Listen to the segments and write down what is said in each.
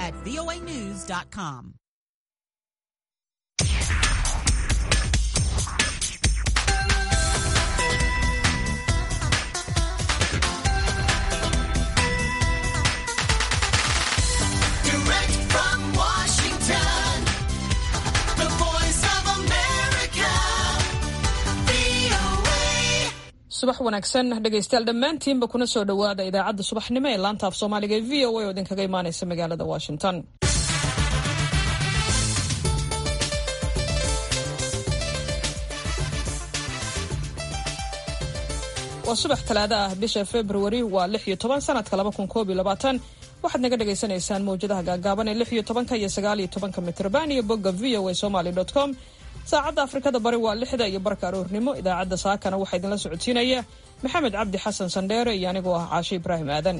at voanews.com. Direct from Washington, the voice of America, VOA. subax wanaagsan dhegaystayaal dhammaantiinba kuna soo dhowaada idaacadda subaxnimo ee laanta af soomaaliga ee v o a oo idinkaga imaanaysa magaalada washington waa subax talaado ah bisha februari waa lix iyo toban sanadka laba kun koob iyo labaatan waxaad naga dhagaysanaysaan mawjadaha gaagaaban ee lix iyo tobanka iyo sagaal iyo tobanka mitrban iyo bogga v o a somaly dot com saacadda afrikada bari waa lixda iyo barka aroornimo idaacadda saakana waxaa idinla socodsiinaya maxamed cabdi xasan sandheere iyo anigoo ah caashe ibraahim aadan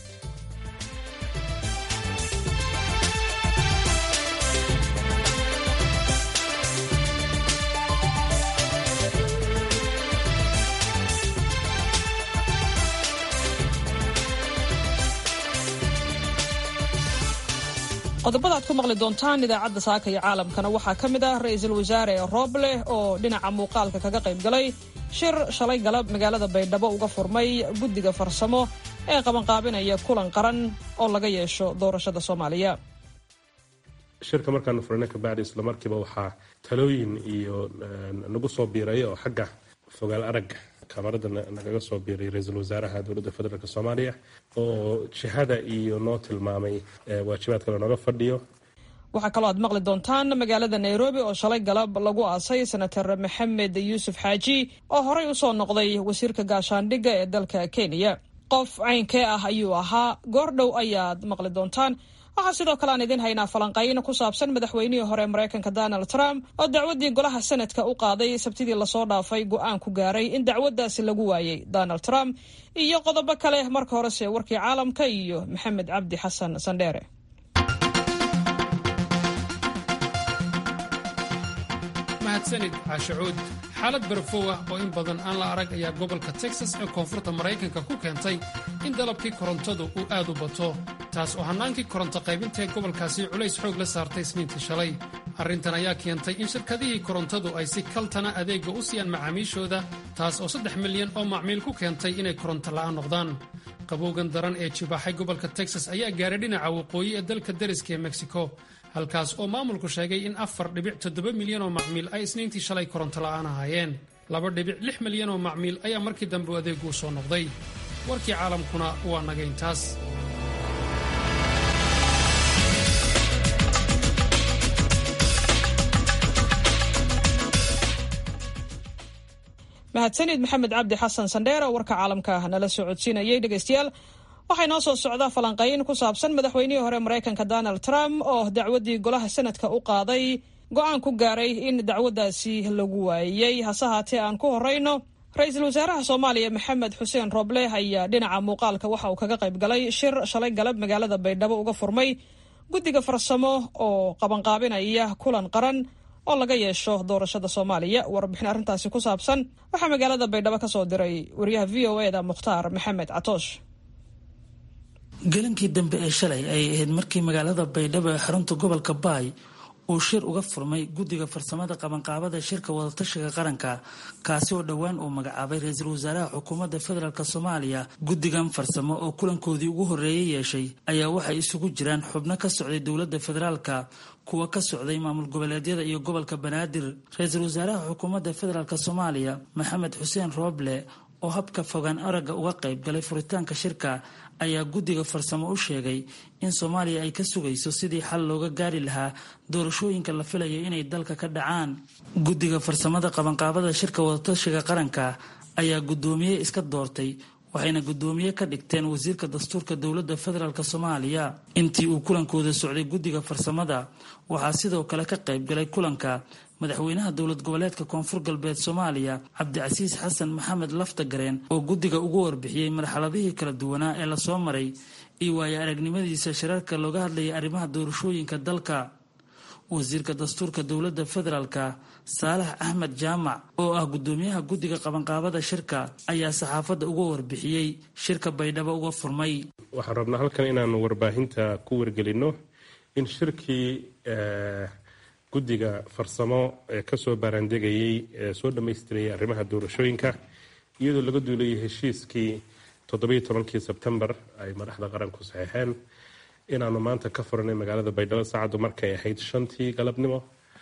qodobada aad ku maqli doontaan idaacadda saaka iyo caalamkana waxaa ka mid ah ra-iisul wasaare rooble oo dhinaca muuqaalka kaga qayb galay shir shalay galab magaalada baydhabo uga furmay guddiga farsamo ee qabanqaabinaya kulan qaran oo laga yeesho doorashada soomaaliya shirka markaanu furana kabacdi isla markiiba waxaa talooyin iyo nagu soo biiray oo xagga fogaal aragga kamarada nagaga soo biiray ra-iisul wasaaraha dowladda federaalk soomaaliya oo jihada iyo noo tilmaamay waajibaadka lanooga fadhiyo waxaa kaloo aad maqli doontaan magaalada nairobi oo shalay galab lagu aasay senator maxamed yuusuf xaaji oo horey usoo noqday wasiirka gaashaandhigga ee dalka kenya qof caynkee ah ayuu ahaa goordhow ayaad maqli doontaan waxaa sidoo kale aan idiin haynaa falanqayn ku saabsan madaxweynihii hore maraykanka donald trump oo dacwaddii golaha senadka u qaaday sabtidii lasoo dhaafay go-aan ku gaaray in dacwaddaasi lagu waayey donald trump iyo qodobo kale marka horese warkii caalamka iyo maxamed cabdi xasan sandheere mahadsanid caashacuud xaalad barafow ah oo in badan aan la arag ayaa gobolka texas ee koonfurta maraykanka ku keentay in dalabkii korontadu uu aad u bato taas oo hannaankii koronto qaybintaee gobolkaasi culays xoog la saartay isniintii shalay arrintan ayaa keentay in shirkadihii korontadu ay si kaltana adeegga u siiyaan macaamiishooda taas oo saddex milyan oo macmiil ku keentay inay koronto la'aan noqdaan qabowgan daran ee jibaaxay gobolka texas ayaa gaaray dhinaca waqooyi ee dalka deriska ee mexico halkaas oo maamulku sheegay in afar dhibic toddoba milyan oo macmiil ay isniintii shalay koronto la'aan ahaayeen laba dhibic lix milyan oo macmiil ayaa markii dambe adeegu u soo noqday warkii caalamkuna waa naga intaas mahadsanid maxamed cabdi xasan sandheere oo warka caalamka nala soo codsiinayay dhegaystayaal waxaa inoo soo socda falanqayn ku saabsan madaxweynihii hore maraykanka donald trump oo dacwaddii golaha senadka u qaaday go-aan ku gaaray in dacwaddaasi lagu waayey hase haatee aan ku horeyno ra-iisul wasaaraha soomaaliya maxamed xuseen roble ayaa dhinaca muuqaalka waxa uu kaga qayb galay shir shalay galab magaalada baydhabo uga furmay guddiga farsamo oo qabanqaabinaya kulan qaran oo laga yeesho doorashada soomaaliya warbixin arrintaasi ku saabsan waxaa magaalada baydhabo ka soo diray wariyaha v o eda mukhtaar maxamed catoosh gelinkii dambe ee shalay ay ahayd markii magaalada baydhabo ee xarunta gobolka baay uu shir uga furmay guddiga farsamada qabanqaabada shirka wadatashiga qaranka kaasi oo dhowaan uu magacaabay ra-iisul wasaaraha xukuumadda federaalk soomaaliya guddigan farsamo oo kulankoodii ugu horreeyay yeeshay ayaa waxay isugu jiraan xubno ka socday dowladda federaalka kuwa ka socday maamul goboleedyada iyo gobolka banaadir ra-iisul wasaaraha xukuumadda federaalk soomaaliya maxamed xuseen rooble oo habka fogaan aragga uga qayb galay furitaanka shirka ayaa guddiga farsamo u sheegay in soomaaliya ay ka sugayso sidii xal looga gaari lahaa doorashooyinka la filayo inay dalka ka dhacaan guddiga farsamada qabanqaabada shirka wadatashiga qaranka ayaa guddoomiye iska doortay waxayna guddoomiye ka dhigteen wasiirka dastuurka dowladda federaalk soomaaliya intii uu kulankooda socday guddiga farsamada waxaa sidoo kale ka qayb galay kulanka madaxweynaha dowlad goboleedka koonfur galbeed soomaaliya cabdicasiis xasan maxamed laftagareen oo guddiga ugu warbixiyey marxaladihii kala duwanaa ee lasoo maray iyo waayo aragnimadiisa shirarka looga hadlayay arrimaha doorashooyinka dalka wasiirka dastuurka dowladda federaalka saalax axmed jaamac oo ah guddoomiyaha guddiga qabanqaabada shirka ayaa saxaafadda uga warbixiyey shirka baydhabo uga furmay waxaan rabnaa halkan inaanu warbaahinta ku wargelino in shirkii guddiga farsamo ee kasoo baaraandegayey ee soo dhammaystirayay arrimaha doorashooyinka iyadoo laga duulayay heshiiskii toddobiyo tobankii sebtembar ay madaxda qaranku saxeexeen inaanu maanta ka furanay magaalada baydhabo saacaddu markay ahayd shantii galabnimo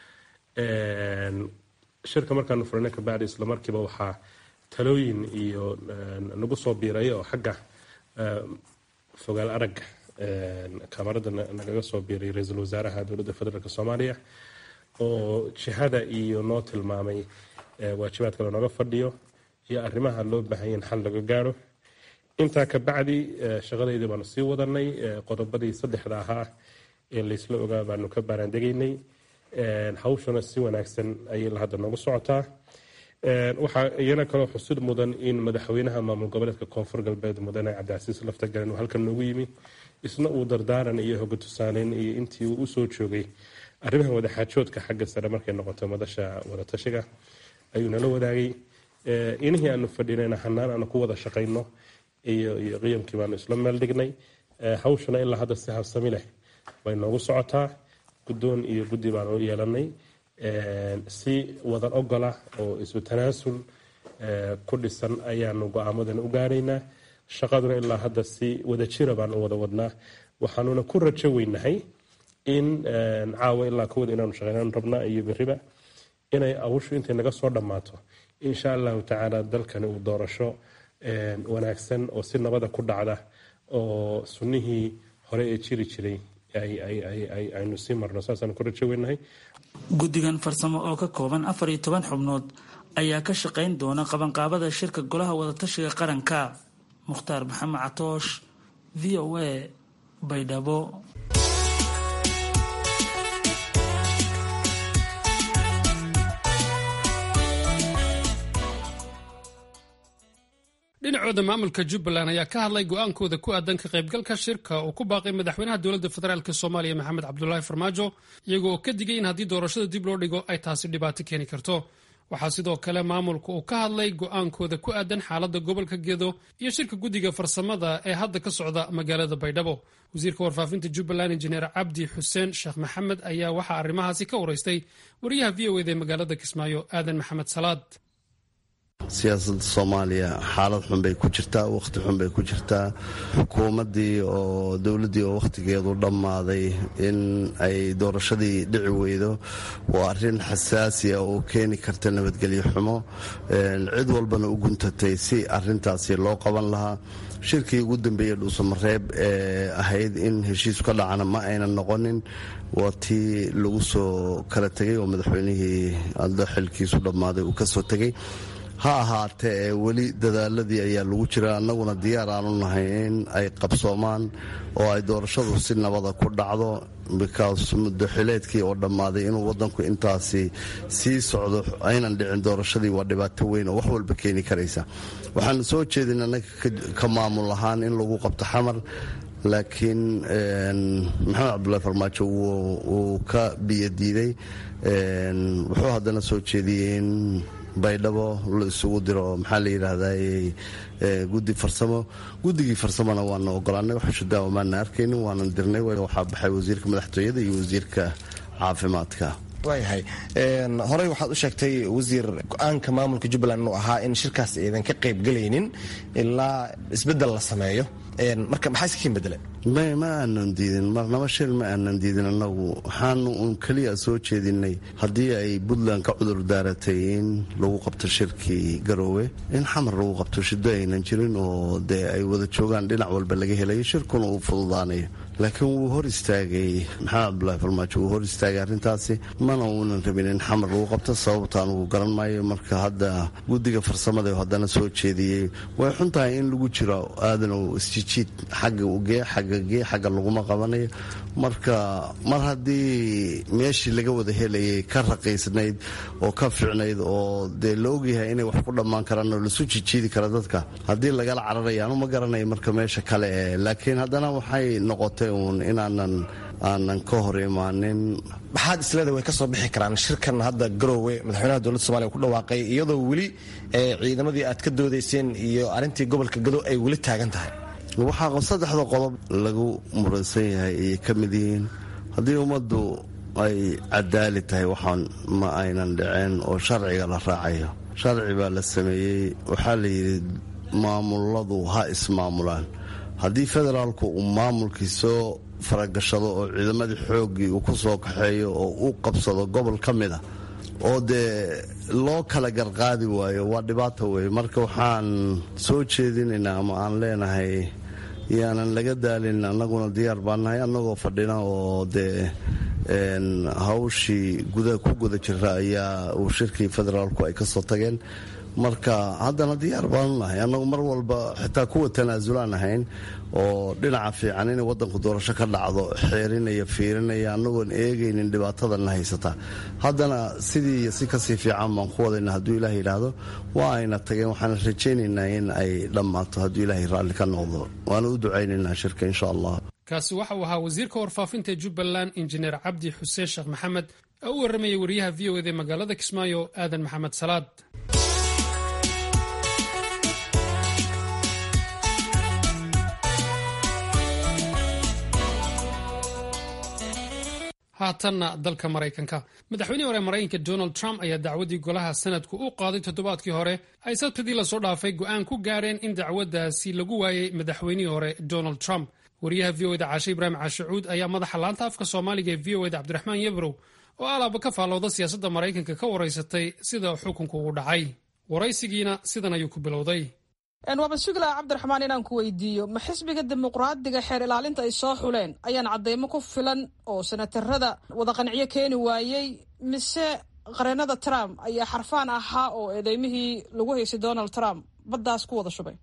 shirka markaanu furanay kabacdi islamarkiiba waxaa talooyin iyo nagu soo biiray oo xagga fogaal aragga kamarada nagaga soo biiray ra-iisul wasaaraha dowladda federaalk soomaaliya oo jihada iyo noo tilmaamay waajibaadka lanooga fadhiyo iyo arrimaha loo baahanya in xal laga gaaro intaa kabacdi shaqadeydii baanu sii wadanay qodobadii saddexda ahaa ee laysla ogaa baanu ka baaraandegaynay hawshuna si wanaagsan ayay hadda noogu socotaa waxaa iyana kaloo xusid mudan in madaxweynaha maamul goboleedka koonfur galbeed mudane cabdicasiis laftagalen uu halkan noogu yimi isna uu dardaaran iyo hoga tusaaneyn iyo intii uu usoo joogay arrimaha wadaxaajoodka xagga sare markay noqoto madasha wadatashiga ayuu nala wadaagay inihii aanu fadhinayna hanaan aanu ku wada shaqayno iyo iyo qiyamkii baanu isla meel dhignay hawshuna ilaa hadda si habsami leh bay noogu socotaa guddoon iyo guddi baanu yeelanay si wadan ogola oo isu tanaasul ku dhisan ayaanu go-aamadan u gaaraynaa shaqaduna ilaa hadda si wadajira baanu wada wadnaa waxaanuna ku rajo weynahay in caawa ilaa kawada inaanu shaqeynaan rabnaa iyo beriba inay awushu intay naga soo dhammaato insha allahu tacaala dalkani uu doorasho wanaagsan oo si nabada ku dhacda oo sunnihii hore ee jiri jiray aynu sii marno saasaan ku rajo weynahay guddigan farsamo oo ka kooban afar iyo toban xubnood ayaa ka shaqayn doona qabanqaabada shirka golaha wadatashiga qaranka mukhtaar maxamed catoosh v o a baydhabo dhinacooda maamulka jubbaland ayaa ka hadlay go-aankooda ku aadan ka qaybgalka shirka uu ku baaqay madaxweynaha dowladda federaalk soomaaliya maxamed cabdulaahi farmaajo iyagoo oo ka digay in haddii doorashada dib loo dhigo ay taasi dhibaato keeni karto waxaa sidoo kale maamulka uu ka hadlay go-aankooda ku aadan xaaladda gobolka gedo iyo shirka guddiga farsamada ee hadda ka socda magaalada baydhabo wasiirka warfaafinta jubbaland injineer cabdi xuseen sheekh maxamed ayaa waxaa arrimahaasi ka waraystay wariyaha v o eda ee magaalada kismaayo aadan maxamed salaad siyaasadda soomaaliya xaalad xun bay ku jirtaa wakhti xun bay ku jirtaa xukuumaddii oo dowladdii oo wakhtigeedu dhammaaday in ay doorashadii dhici weydo waa arrin xasaasi ah oo keeni karta nabadgelyo xumo cid walbana u guntatay si arintaasi loo qaban lahaa shirkii ugu dambeeyey dhuusamareeb ee ahayd in heshiisku ka dhacana ma aynan noqonin waa tii lagu soo kala tegay oo madaxweynihii adda xilkiisu dhammaaday uu ka soo tegay ha ahaatee ee weli dadaaladii ayaa lagu jira annaguna diyaar aanu nahay in ay qabsoomaan oo ay doorashadu si nabada ku dhacdo bikaas muddo xileedkii oo dhammaaday inuu wadanku intaasi sii socdo aynan dhicin doorashadii waa dhibaato weyn oo wax walba keeni karaysa waxaanu soo jeedin annaga ka maamul ahaan in lagu qabto xamar laakiin maxamed cabdulahi farmaajo wuu ka biyadiiday wuxuu haddana soo jeediyey in baydhabo la isugu diro maxaa la yidhaahday guddi farsamo guddigii farsamona waana ogolaanay waxushadaawa maana arkaynin waanan dirnay waxaa baxay wasiirka madaxtooyada iyo wasiirka caafimaadka waayahay horey waxaad u sheegtay wasiir go-aanka maamulka jubbaland inuu ahaa in shirkaas aydan ka qaybgelaynin ilaa isbeddel la sameeyo marka maxaa iskakin bedele ma aanan diidin marnaba shir ma aanan diidin annagu waxaanu uun keliya soo jeedinay haddii ay puntland ka cudur daaratay in lagu qabto shirkii garoowe in xamar lagu qabto shiddo aynan jirin oo dee ay wada joogaan dhinac walba laga helayo shirkuna uu fududaanayo laakiin wuu hor istaagay maxamed cabdulaahi farmaajo wuu hor istaagay arrintaasi mana uunan rabin in xamar lagu qabto sababta anugu garan maayo marka hadda guddiga farsamada haddana soo jeediyey way xun tahay in lagu jiro aadanow isjijiid xagga ugee xagga gee xagga laguma qabanayo marka mar haddii meeshii laga wada helayay ka raqiisnayd oo ka ficnayd oo dee la ogyahay inay wax ku dhammaan karaan oo lasu jijiidi kara dadka haddii lagala cararaya anu ma garanayo marka meesha kale ee laakiin haddana waxay noqotay uun inaanan aanan ka hor imaanin maxaad isleeda way ka soo bixi karaan shirkan hadda garoowe madaxweynaha dowladda somaaliya ku dhawaaqay iyadoo weli ciidamadii aad ka doodayseen iyo arrintii gobolka gado ay weli taagan tahay waxaa saddexda qodob lagu muransan yahay ayay ka mid yihiin haddii ummaddu ay cadaali tahay waxaan ma aynan dhiceen oo sharciga la raacayo sharci baa la sameeyey waxaa la yidhi maamuladu ha ismaamulaan haddii federaalku uu maamulkii soo faragashado oo ciidamadii xooggii uu ku soo kaxeeyo oo u qabsado gobol ka mid a oo dee loo kala garqaadi waayo waa dhibaato weeye marka waxaan soo jeedinaynaa ama aan leenahay yaanan laga daalin annaguna diyaar baan nahay annagoo fadhina oo dee hawshii guda ku guda jira ayaa uu shirkii federaalku ay ka soo tageen marka haddana diyaar baanu nahay annagu mar walba xitaa kuwa tanaasulaan ahayn oo dhinaca fiican inay wadanku doorasho ka dhacdo xeerinaya fiirinaya annagoon eegaynin dhibaatadana haysata haddana sidii iyo si kasii fiican baan ku wadayna hadduu ilaah yidhaahdo waa ayna tageen waxaana rajaynaynaa in ay dhammaato hadduu ilaahay raalli ka noqdo waana u ducaynaynaa shirka insha allah kaasi waxa uu ahaa wasiirka warfaafinta jubbaland injineer cabdi xuseen sheekh maxamed oo u warramayay wariyaha v o ed ee magaalada kismaayo aadan maxamed salaad haatanna dalka maraykanka madaxweynihii hore maraykanka donald trump ayaa dacwaddii golaha sanadku u qaaday toddobaadkii hore ay sabtidii lasoo dhaafay go'aan ku gaareen in dacwaddaasi lagu waayey madaxweynihii hore donald trump wariyaha v o eda caashe ibraahim caashicuud ayaa madaxa laanta afka soomaaliga ee v o eda cabdiraxmaan yebrow oo alaaba ka faallowda siyaasadda maraykanka ka waraysatay sida xukunku ugu dhacay waraysigiina sidan ayuu ku bilowday waaba sugilaa cabdiraxmaan inaan ku weydiiyo ma xisbiga dimuqraadiga xeer ilaalinta ay soo xuleen ayaan cadeymo ku filan oo senatarada wada qanciyo keeni waayey mise qareenada trump ayaa xarfaan ahaa oo eedeymihii lagu haysay donald trump baddaas ku wada shubay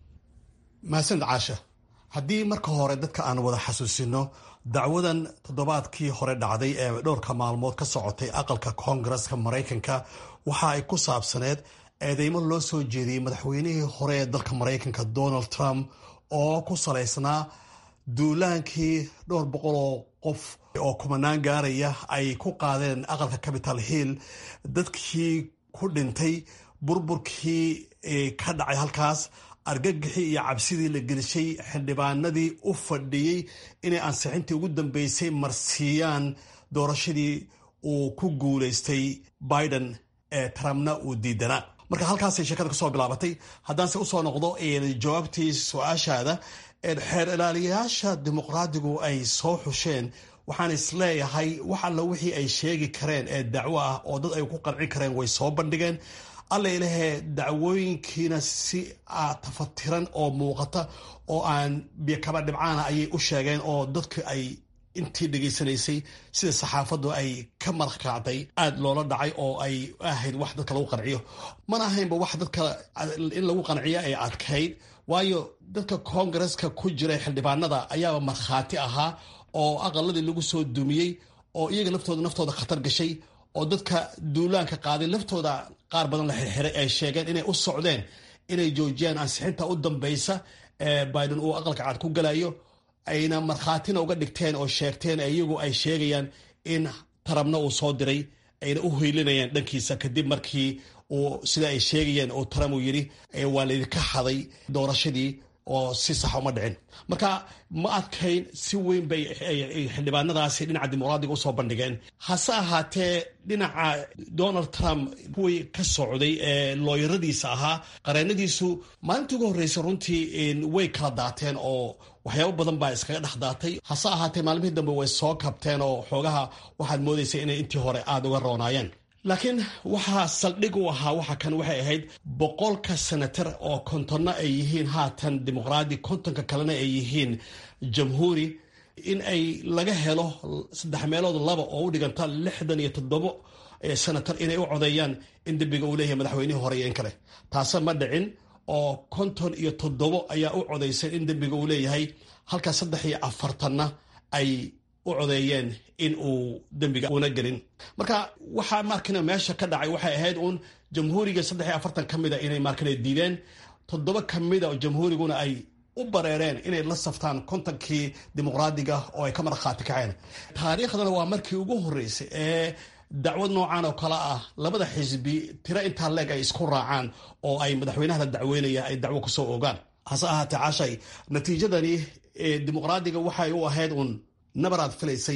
mahadsanid caasha haddii marka hore dadka aan wada xasuusino dacwadan toddobaadkii hore dhacday ee dhowrka maalmood ka socotay aqalka koongareska maraykanka waxa ay ku saabsaneed eedeymo loo soo jeediyey madaxweynihii hore ee dalka maraykanka donald trump oo ku salaysnaa duulaankii dhowr boqol oo qof oo kumanaan gaaraya ay ku qaadeen aqalka capital hill dadkii ku dhintay burburkii ka dhacay halkaas argagixii iyo cabsidii la gelishay xildhibaanadii u fadhiyey inay ansixintii ugu dambeysay marsiiyaan doorashadii uu ku guulaystay biden ee trumpna uu diidanaa marka halkaasay sheekada kasoo bilaabatay haddaanse usoo noqdo jawaabtii su-aashaada xeer ilaaliyayaasha dimuqraadigu ay soo xusheen waxaan isleeyahay wax alla wixii ay sheegi kareen ee dacwo ah oo dad ay ku qanci kareen way soo bandhigeen alla ilahee dacwooyinkiina si tafatiran oo muuqata oo aan biyokaba dhibcaana ayay u sheegeen oo dadku ay intii dhegaysanaysay sida saxaafaddu ay ka madax kacday aada loola dhacay oo ay ahayd wax dadka lagu qanciyo mana ahaynba wax dadka in lagu qanciyo ay adkayd waayo dadka koongareska ku jiray xildhibaanada ayaaba markhaati ahaa oo aqaladii lagu soo dumiyey oo iyaga laftooda naftooda khatar gashay oo dadka duulaanka qaaday laftooda qaar badan la xirxiray ay sheegeen inay u socdeen inay joojiyaan ansixinta u dambeysa ee biden uu aqalka cad ku galayo ayna markhaatina uga dhigteen oo sheegteen iyagu ay sheegayaan in tarabna uu soo diray ayna u hoylinayaan dhankiisa kadib markii uu sida ay sheegayeen oo taram uu yidhi waa laydinka xaday doorashadii oo si sax uma dhicin marka ma adkayn si weyn bay xildhibaanadaasi dhinaca dimuqraadiga usoo bandhigeen hase ahaatee dhinaca donald trump kuwii ka socday ee looyaradiisa ahaa qareenadiisu maalintii ugu horreysay runtii way kala daateen oo waxyaabo badan baa iskaga dhex daatay hase ahaatee maalmihii dambe way soo kabteen oo xoogaha waxaad moodaysay inay intii hore aada uga roonaayeen laakiin waxaa saldhig u ahaa waxa kan waxay ahayd boqolka senatar oo kontonna ay yihiin haatan dimuqraadi kontonka kalena ay yihiin jamhuuri in ay laga helo saddex meelood laba oo u dhiganta lixdan iyo toddobo senatar inay u codeeyaan in dembiga uu leeyahay madaxweynihii hore iyo in kale taase ma dhicin oo konton iyo toddobo ayaa u codaysay in dembiga uu leeyahay halka saddex iyo afartanna ay u codeeyeen in uu dembiga una gelin marka waxaa markina meesha ka dhacay waxay ahayd uun jamhuuriga saddex iyo afartan ka mida inay markina diideen toddoba ka mida oo jamhuuriguna ay u bareereen inay la saftaan kontonkii dimuqraadiga oo ay ka markhaati kaceen taariikhdana waa markii ugu horreysay ee dacwad noocan oo kale ah labada xisbi tiro intaa leeg ay isku raacaan oo ay madaxweynaha la dacweynaya ay dacwo kusoo ogaan hase ahaatee cashay natiijadani dimuqraadiga waxay u ahayd uun nabaraad filaysay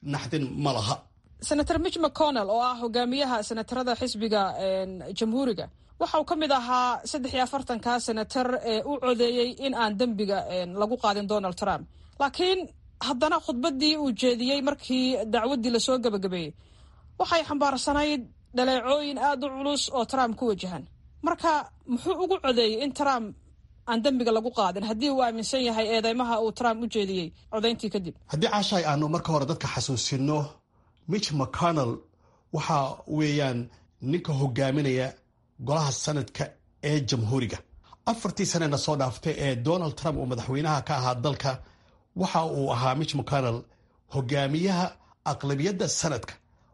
naxdin ma laha senator mitch mcconnell oo ah hogaamiyaha senatarada xisbiga jamhuuriga waxa uu ka mid ahaa saddex iyo afartanka senatar ee u codeeyey in aan dembiga lagu qaadin donald trump laakiin haddana khudbaddii uu jeediyey markii dacwaddii lasoo gebagabeeyey waxay xambaarsanayd dhaleecooyin aada u culus oo trump ku wajahan marka muxuu ugu codeeyey in trump aan dembiga lagu qaadin haddii uu aaminsan yahay eedeymaha uu trump u jeediyey codayntii kadib haddii caashaay aanu marka hore dadka xasuusino mitch mcconnell waxa weeyaan ninka hogaaminaya golaha sanadka ee jamhuuriga afartii sanena soo dhaaftay ee donald trump uu madaxweynaha ka ahaa dalka waxa uu ahaa mitch mcconnell hogaamiyaha aqlabiyadda sanadka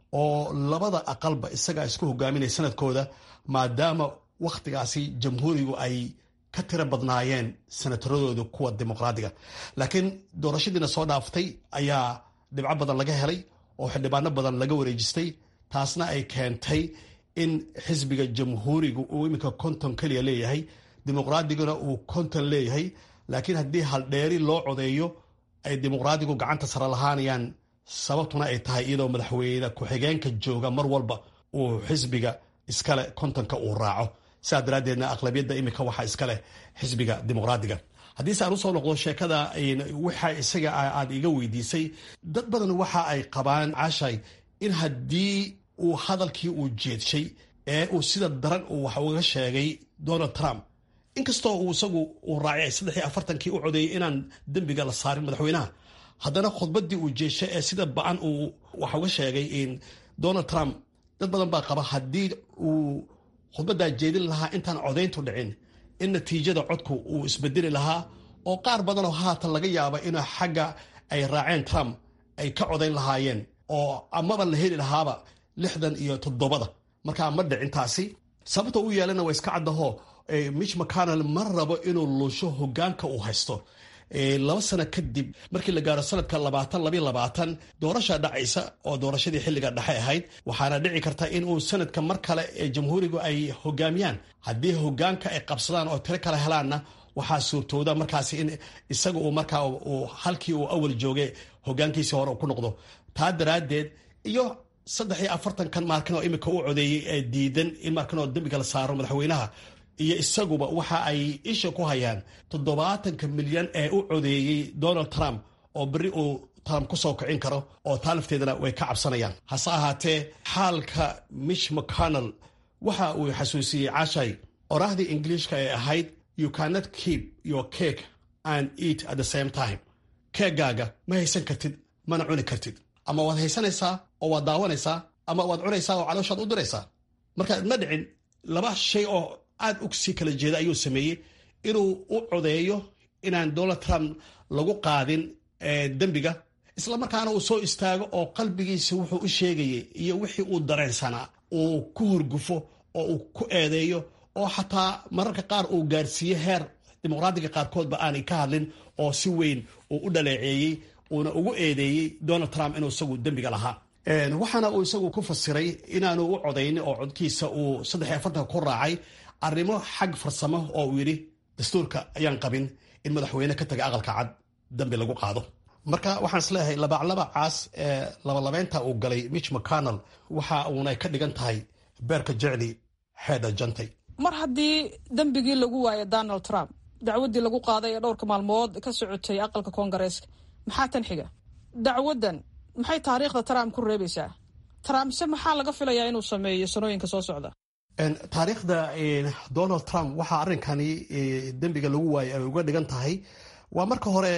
oo labada aqalba isagaa isku hogaaminaya sanadkooda maadaama wakhtigaasi jamhuurigu ay ka tiro badnaayeen senataradooda kuwa dimuqraadiga laakiin doorashadiina soo dhaaftay ayaa dhibco badan laga helay oo xildhibaano badan laga wareejistay taasna ay keentay in xisbiga jamhuuriga uu iminka konton keliya leeyahay dimuqraadiguna uu konton leeyahay laakiin haddii haldheeri loo codeeyo ay dimuqraadigu gacanta sare lahaanayaan sababtuna ay tahay iyadoo madaxweyne ku-xigeenka jooga mar walba uu xisbiga iskale kontonka uu raaco sidaa daraaddeedna aqlabiyadda iminka waxaa iskaleh xisbiga dimuqraadiga haddiise aan usoo noqdo sheekada waxa isaga aad iga weydiisay dad badan waxa ay qabaan cashay in haddii uu hadalkii uu jeedshay ee uu sida daran uu wax uga sheegay donald trump inkastoo uu isagu uu raacay saddex iyo afartankii u codeeyey inaan dembiga la saarin madaxweynaha haddana khudbaddii uu jeeshay ee sida ba-an uu wax uga sheegay donald trump dad badan baa qaba haddii uu khudbaddaa jeedin lahaa intaan codayntu dhicin in natiijada codku uu isbedeli lahaa oo qaar badanoo haatan laga yaaba in xagga ay raaceen trump ay ka codayn lahaayeen oo amaba la heli lahaaba lixdan iyo toddobada markaa ma dhicintaasi sababta u yeelana waa iska caddaho mitch mcconnell ma rabo inuu luusho hogaanka uu haysto laba sano kadib markii la gaaro sanadka labaatan labiy labaatan doorasha dhacaysa oo doorashadii xilliga dhexe ahayd waxaana dhici karta in uu sanadka mar kale ee jamhuurigu ay hogaamiyaan haddii hogaanka ay qabsadaan oo tiro kale helaanna waxaa suurtooda markaasi in isaga uu markaa halkii uu awal joogay hogaankiisii hore ku noqdo taa daraaddeed iyo saddex iyo afartankan maalkin oo imika u codeeyey ee diidan in markan oo dembiga la saaro madaxweynaha iyo isaguba waxa ay isha ku hayaan toddobaatanka milyan ee u codeeyey donald trump oo berri uu trump ku soo kicin karo oo taa lafteedana way ka cabsanayaan hase ahaatee xaalka mitch mcconnell waxa uu xasuusiyey cashay oraahdii ingiliishka ee ahayd you cannot keep your cake and eat at the same time keegaaga ma haysan kartid mana cuni kartid ama waad haysanaysaa oo waad daawanaysaa ama waad cunaysaa oo calooshaad u diraysaa marka ma dhicin laba shay oo aad u sii kala jeeda ayuu sameeyey inuu u codeeyo inaan donald trump lagu qaadin dembiga islamarkaana uu soo istaago oo qalbigiisa wuxuu u sheegayay iyo wixii uu dareensanaa uu ku horgufo oo uu ku eedeeyo oo xataa mararka qaar uu gaarsiiye heer dimuqraadiga qaarkoodba aanay ka hadlin oo si weyn uu u dhaleeceeyey uuna ugu eedeeyey donald trump inuu isagu dembiga lahaa waxaana uu isagu ku fasiray inaanu u codaynin oo codkiisa uu saddex iyo afartanka ku raacay arrimo xag farsamo oo uu yidhi dastuurka ayaan qabin in madaxweyne ka taga aqalka cad dambi lagu qaado marka waxaan isleeyahay labaclaba caas ee labalabeynta uu galay mitch mcconnell waxa uunay ka dhigan tahay beerka jecli xeedha jantay mar haddii dembigii lagu waayo donald trump dacwaddii lagu qaaday ee dhowrka maalmood ka socotay aqalka koongareeska maxaa tan xiga dacwaddan maxay taariikhda trump ku reebaysaa trumpse maxaa laga filayaa inuu sameeyo sanooyinka soo socda taariikhda donald trump waxaa arrinkani dembiga lagu waayay ay uga dhigan tahay waa marka hore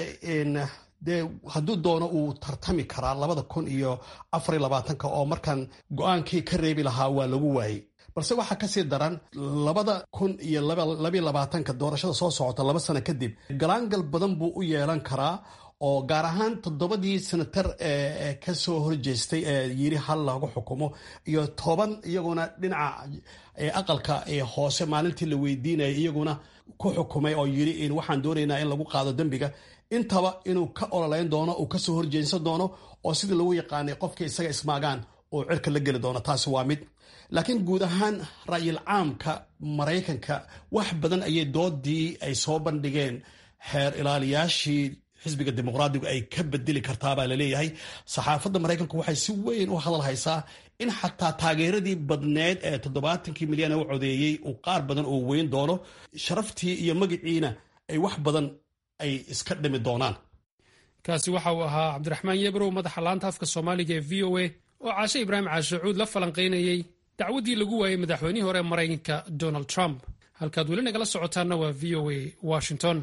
dee hadduu doono uu tartami karaa labada kun iyo afariy labaatanka oo markan go-aankii ka reebi lahaa waa lagu waayey balse waxaa kasii daran labada kun iyo labiy labaatanka doorashada soo socota laba sano kadib galaangal badan buu u yeelan karaa oo gaar ahaan toddobadii senatar ee kasoo horjeestay ee yiri hal lagu xukumo iyo toban iyaguna dhinaca aqalka hoose maalintii la weydiinayay iyaguna ku xukumay oo yiri waxaan doonaynaa in lagu qaado dembiga intaba inuu ka ololeyn doono uu kasoo horjeedsan doono oo sidii lagu yaqaanay qofkii isaga ismaagaan oo cirka la geli doono taasi waa mid laakiin guud ahaan ra'yil caamka maraykanka wax badan ayay doodii ay soo bandhigeen xeer ilaaliyaashii xisbiga dimuqraadigu ay ka bedeli kartaabaa laleeyahay saxaafadda maraykanku waxay si weyn u hadal haysaa in xataa taageeradii badneed ee toddobaatankii milyan ee u codeeyey uu qaar badan oo weyn doono sharaftii iyo magiciina ay wax badan ay iska dhimi doonaan kaasi waxa uu ahaa cabdiraxmaan yebrow madaxa laanta afka soomaaliga ee v o a oo caashe ibraahim caashacuud la falanqaynayey dacwaddii lagu waayey madaxweynihii hore maraykanka donald trump halkaad weli nagala socotaanna waa v o a washington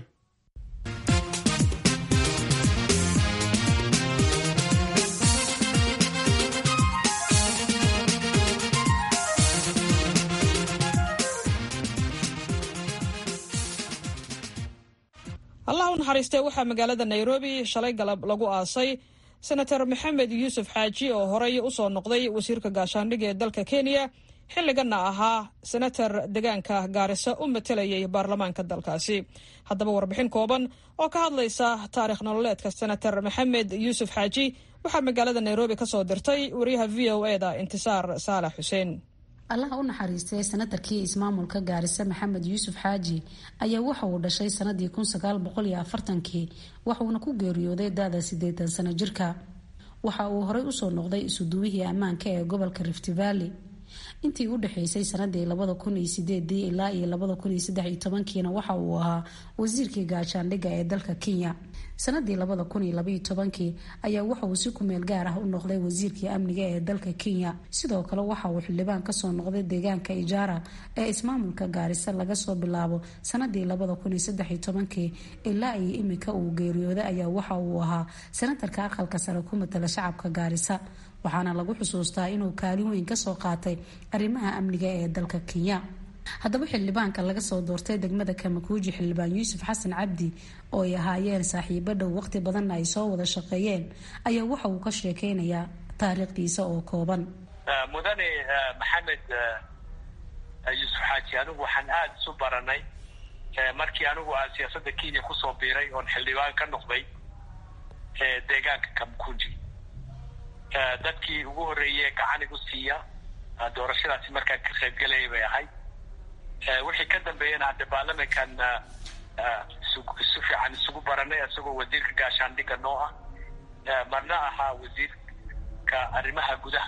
allah u naxariistee waxaa magaalada nairobi shalay galab lagu aasay senator maxamed yuusuf xaaji oo horey usoo noqday wasiirka gaashaandhig ee dalka kenya xilliganna ahaa senator deegaanka gaarisa u matelayay baarlamaanka dalkaasi haddaba warbixin kooban oo ka hadlaysa taarikh nololeedka senator maxamed yuusuf xaaji waxaa magaalada nairobi kasoo dirtay wariyaha v o eda intisaar saalax xuseen allaha u naxariistay senatarkii ismaamulka gaarisa maxamed yuusuf xaaji ayaa waxa uu dhashay sanadii kun sagaal boqol iyo afartankii waxuuna ku geeriyooday da-da sideetan sano jirka waxa uu horey usoo noqday isuduwihii ammaanka ee gobolka rift valley intii u dhexeysay sanadii labada kun iyo sideedii ilaa iyo labada kun iyo saddex iyo tobankiina waxa uu ahaa wasiirkii gaashaandhigga ee dalka kenya sanadii labada kun iyo labaiyo tobankii ayaa waxa uu si kumeel gaar ah u noqday wasiirkii amniga ee dalka kenya sidoo kale waxa uu xildhibaan kasoo noqday deegaanka ijaara ee ismaamulka gaarisa laga soo bilaabo sanadii labada kun iyo saddex iyo tobankii ilaa iyo imika uu geeriyooday ayaa waxa uu ahaa senatarka aqalka sare ku matala shacabka gaarisa waxaana lagu xusuustaa inuu kaalin weyn kasoo qaatay arrimaha amniga ee dalka kenya haddaba xildhibaanka laga soo doortay degmada kamakuuji xildhibaan yuusuf xasan cabdi oo ay ahaayeen saaxiibo dhow waqti badanna ay soo wada shaqeeyeen ayaa waxa uu ka sheekeynayaa taariikhdiisa oo kooban mudane maxamed yuusuf xaaji anigu waxaan aada isu baranay markii anigu aan siyaasadda kenya kusoo biiray oon xildhibaan ka noqday deegaanka kamakuuji dadkii ugu horreeyey gacan igu siiya doorashadaasi markaan ka qaybgelayay bay ahayd wixii ka dambeeyana hadde baarlamankan isu fiican isugu baranay isagoo wasiirka gaashaandhigga noo ah marna ahaa wasiirka arrimaha gudaha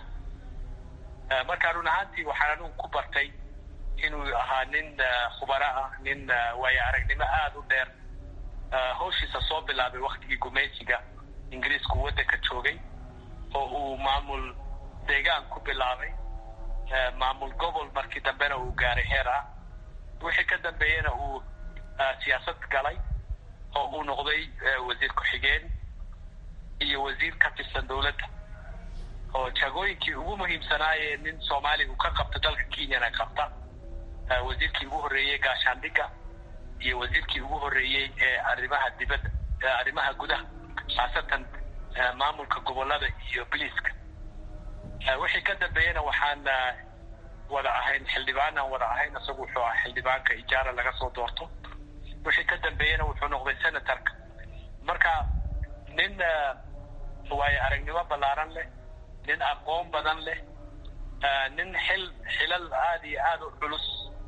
marka run ahaantii waxaan anigu ku bartay inuu ahaa nin khubaro ah nin waayo aragnimo aada u dheer hawshiisa soo bilaabay waktigii gumaysiga ingiriisku waddanka joogay oo uu maamul deegaan ku bilaabay maamul gobol markii dambena uu gaaray heer ah wixii ka dambeeyena uu siyaasad galay oo uu noqday wasiir ku-xigeen iyo wasiir ka tirsan dowladda oo jagooyinkii ugu muhiimsanaayee nin soomaaliga uu ka qabta dalka kenyana qabta wasiirkii ugu horreeyey gaashaandhigga iyo wasiirkii ugu horreeyey ee arrimaha dibadda arrimaha gudaha khaasatan maamulka gobolada iyo biliiska wixii ka dambeeyena waxaan wada ahayn xildhibaanaan wada ahayn isagu wuxuu ahaa xildhibaanka ijaara laga soo doorto wixii ka dambeeyena wuxuu noqday senatorka marka nin waayo aragnimo ballaaran leh nin aqoon badan leh nin xil xilal aada iyo aada u culus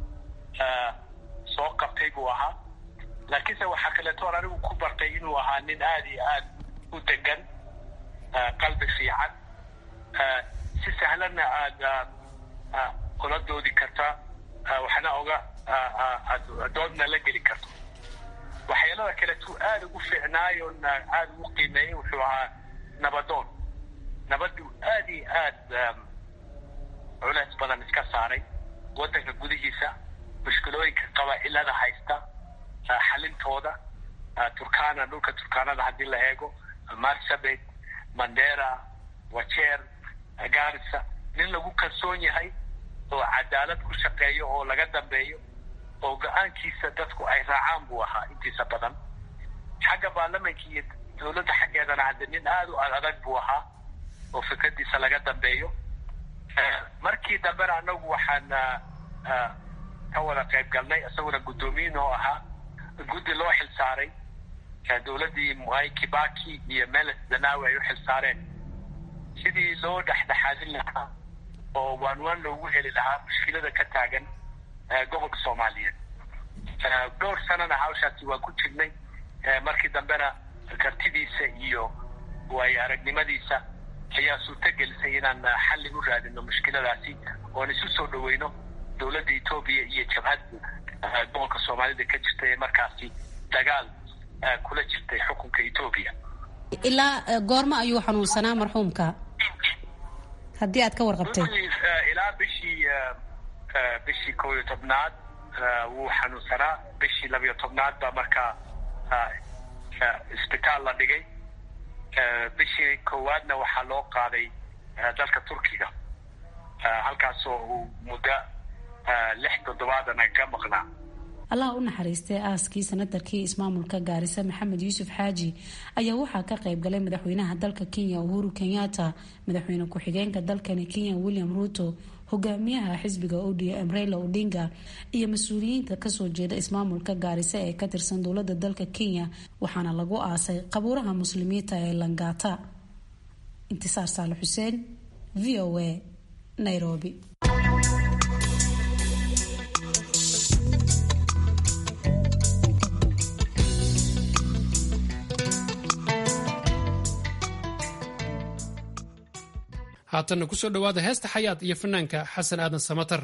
soo qabtay buu ahaa laakiinse waxaa kaleetoon anigu ku bartay inuu ahaa nin aada iyo aada u degan qalbi fiican si sahlanna aada ula doodi karta waxna oga doodna la geli karto waxyaalada kaleetuu aada ugu fiicnaayoon aada ugu qiimeeyey wuxuu ahaa nabadoon nabaduu aada iyo aada culeys badan iska saaray waddanka gudihiisa mushkilooyinka qabaa-ilada haysta xalintooda turkana dhulka turkaanada haddii la eego marsabit mandera wajeer garissa nin lagu kalsoon yahay oo cadaalad ku shaqeeyo oo laga dambeeyo oo go-aankiisa dadku ay raacaan buu ahaa intiisa badan xagga baarlamanka iyo dowladda xaggeedana hadde nin aada u adag buu ahaa oo fikradiisa laga dambeeyo markii dambena anagu waxaan ka wada qayb galnay isaguna guddoomiyin oo ahaa guddi loo xil saaray dowladdii mwai kibaki iyo meles zanawi ay u xil saareen sidii loo dhexdhexaadin lahaa oo waan waan loogu heli lahaa mushkilada ka taagan gobolka soomaaliyeed dhowr sanana hawshaasi waan ku jirnay markii dambena kartidiisa iyo waayo aragnimadiisa ayaa suurtagelisay inaan xalli u raadino mushkiladaasi oon isu soo dhaweyno dowladda etoobiya iyo jabhad gobolka soomaalida ka jirta ee markaasi dagaal kula jirtay xukunka etoobiya ilaa goormo ayuu xanuunsanaa marxuumka haddii aad ka warqabtay ilaa bishii bishii kow iyo tobnaad wuu xanuunsanaa bishii labiyo tobnaad baa markaa isbitaal la dhigay bishii koowaadna waxaa loo qaaday dalka turkiga halkaasoo uu muddo lix toddobaadana ka maqnaa allah u naxariistay aaskii sanatarkii ismaamulka gaarisa maxamed yuusuf xaaji ayaa waxaa ka qayb galay madaxweynaha dalka kenya uhuru kenyatta madaxweyne ku-xigeenka dalkani kenya william ruto hogaamiyaha xisbiga odm reyla odinga iyo mas-uuliyiinta kasoo jeeda ismaamulka gaarisa ee ka tirsan dowlada dalka kenya waxaana lagu aasay qabuuraha muslimiinta ee langata intisaar saale xuseen v o a nairobi haatanna kusoo dhowaada heesta xayaad iyo fanaanka xasan aadan samatar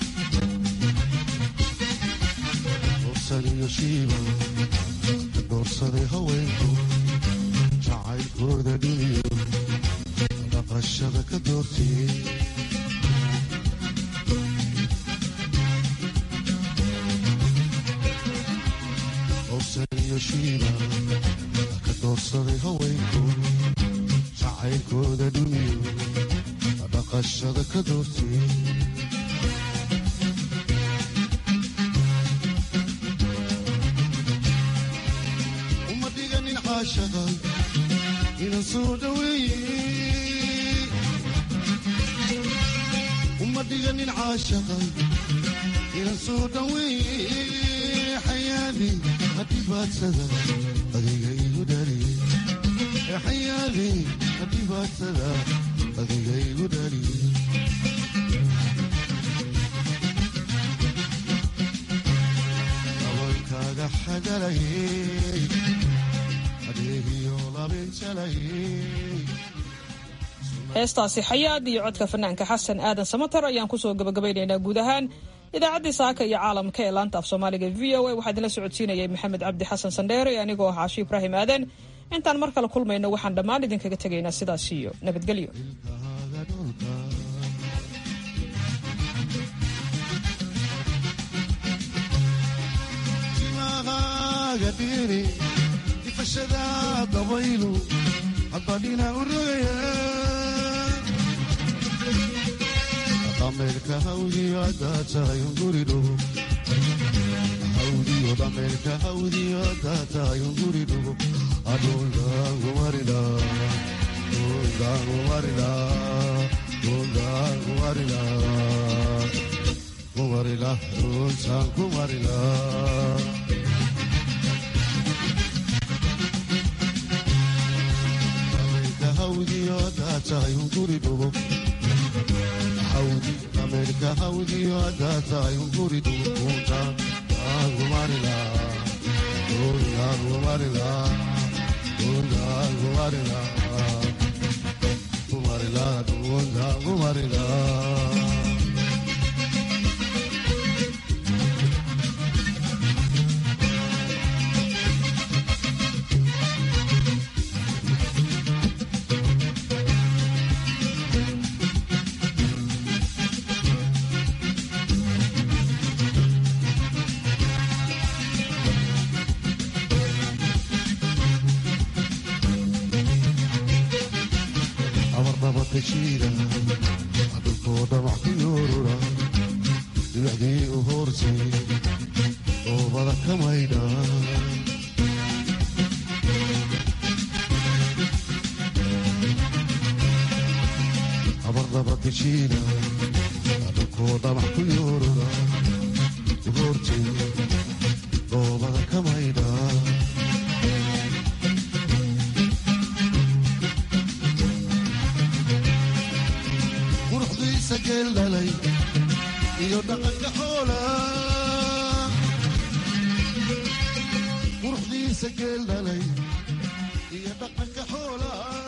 doorsaday haweenku jacaylkooda dhiniyo dhaqashada ka doortiyey dorsaniyo shiiba ka doorsaday haweenku jacaylkooda dhiniyo dhaqashada ka doortiyey uma dhiganin caashaqa inan soo dhaweeye uma dhiganin caashaqa inan soo dhaweeye xayaadi hadhibaadsada adiga igu dhaliye xayaadi hadhibaadsada adiga igu dhaliye dabalkaaga xagalayey adeegiyo labinjalayey heestaasi xayaad iyo codka fanaanka xasan aadan samatar ayaan kusoo gabagabaynaynaa guud ahaan idaacaddii saaka iyo caalamka ee laanta af soomaaliga v o a waxaa idinla socodsiinayay maxamed cabdi xasan sandheere anigoo ah caashi ibraahim aadan intaan mar kale kulmayno waxaan dhammaan idinkaga tegaynaa sidaas iyo nabadgelyo timaqaaga dhiri difashada dabaylu haddadhina u rogaya dhameerka hawdiyo haddaa tahay unguridhugo hawdiyo dhameerka hawdiyo haddaa tahay unguridhugo adhuldaangumarila dhuldaangumarila dhuldaangumarila kumarila dhultaan kumarila dhameerka hawdiyo haddaa tahay unguridhugo hawdi dhameerka hawdiyo haddaa tahay unguridhugo dhultaan kumarila dhultaan kumarila dhultaan kumarila kumarila dhultaan kumarila abarnabadashiida dhulkooda wax ku yoorura dhibacdii u hoorsay oobada ka maydha abarnabadashiida dhulkooda wax ku yoorura u hoorsay oobada ka maydha quruxdiisa geel dhalay iyo dhaqanka xoola quruxdiisa geel dhalay dhaqanka xoolaha